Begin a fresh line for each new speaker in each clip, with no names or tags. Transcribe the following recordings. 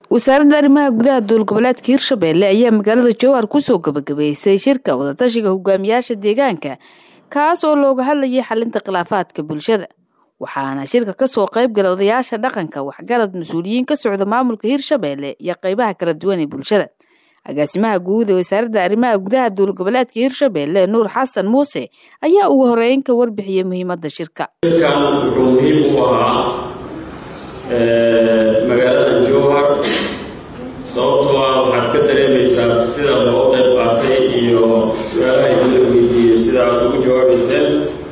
wasaaradda arrimaha gudaha dowlgoboleedka hirshabelle ayaa magaalada jowhar kusoo gabagabeysay shirka wadatashiga hogaamiyaasha deegaanka kaas oo looga hadlayay xalinta khilaafaadka bulshada waxaana shirka kasoo qayb galay odayaasha dhaqanka waxgarad mas-uuliyiin ka socda maamulka hirshabelle iyo qeybaha kala duwan ee bulshada agaasimaha guud ee wasaaradda arrimaha gudaha dowlgoboleedka hirshabelle nuur xasan muuse ayaa ugu horeyn ka warbixiyey muhiimada shirka
shirkan wuxuu muhiim u ahaa magaalada jowhar sababtoo ah waxaad ka dareemaysaa sida loo qayb qaatay iyo su-aalaha idinla weydiiyey sida aad ugu jawaabayseen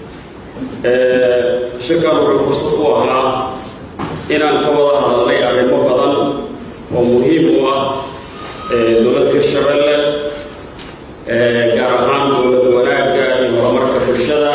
shirkan wuxuu fursad u ahaa inaan ka wada hadalnay arrimo badan oo muhiim u ah dowladda hirshabelle gaar ahaan dowlad wanaagga iyo horumarka bulshada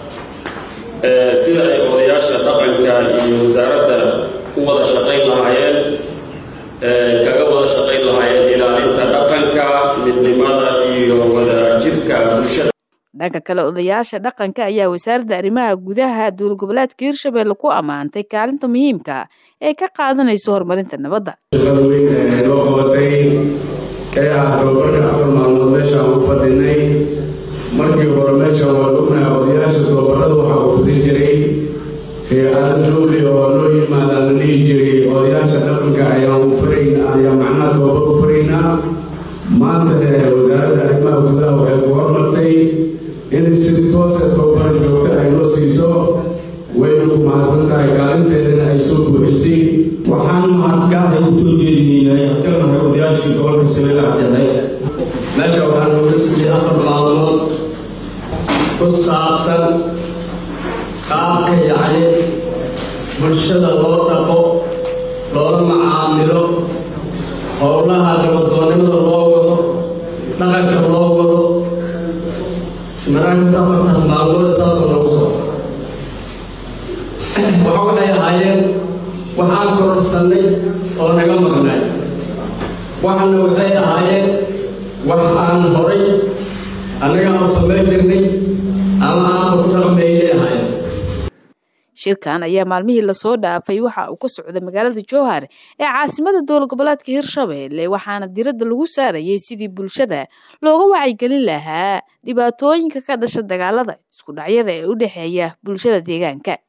sida ay odayaasha dhaqanka iyo wasaaradda u wada shaqayn lahaayeen kaga wada shaqayn lahaayeen ilaalinta dhaqanka midnimada iyo wadajirka bulshada
dhanka kale odayaasha dhaqanka ayaa wasaaradda arrimaha gudaha dowlgoboleedka hirshabelle ku ammaantay kaalinta muhiimka ee ka qaadanayso horumarinta nabadda
shaqada weyn ee loo qabatay ee ah tababarka afar maalmood meesha aan u fadhinay markii hore meesha waan ognahay odayaasha tababarada waxaa u fudin jiray hay-ada dowli oo loo yimaadaan la dhihi jiray odayaasha dhaqanka ayaan u faraynaa ayaa macnaha tababar u faraynaa maanta wasaaradda arrimaha gudaha waxay ku hormartay in si toosa tababar joogta ay loo siiso wayna ku mahadsan tahay kaalinteedana ay soo buuxisay
waxaan mahadgaada u soo jeedinaynay hadalnahay odayaashii gobolka shabeellaha dhexe
meesha waxaa looga siiyey afar maalmood ku saabsan qaabka yacni bulshada loo dhaqo loola macaamilo howlaha nabadoonnimada loo wado dhaqanka loo wado maraakinta afartaas maalmood saasoo lagu soo waxa waxay ahaayeen waxaan kororsannay oo naga maqnay waxana waxay ahaayeen wax aan horay annaga aan samayn jirnay ama aan ku dhaqmaynay ahaayeen
shirkan ayaa maalmihii lasoo dhaafay waxa uu ka socday magaalada jowhar ee caasimada dowlgoboleedka hirshabelle waxaana diradda lagu saarayay sidii bulshada looga wacyigelin lahaa dhibaatooyinka ka dhasha dagaalada isku dhacyada ee u dhexeeya bulshada deegaanka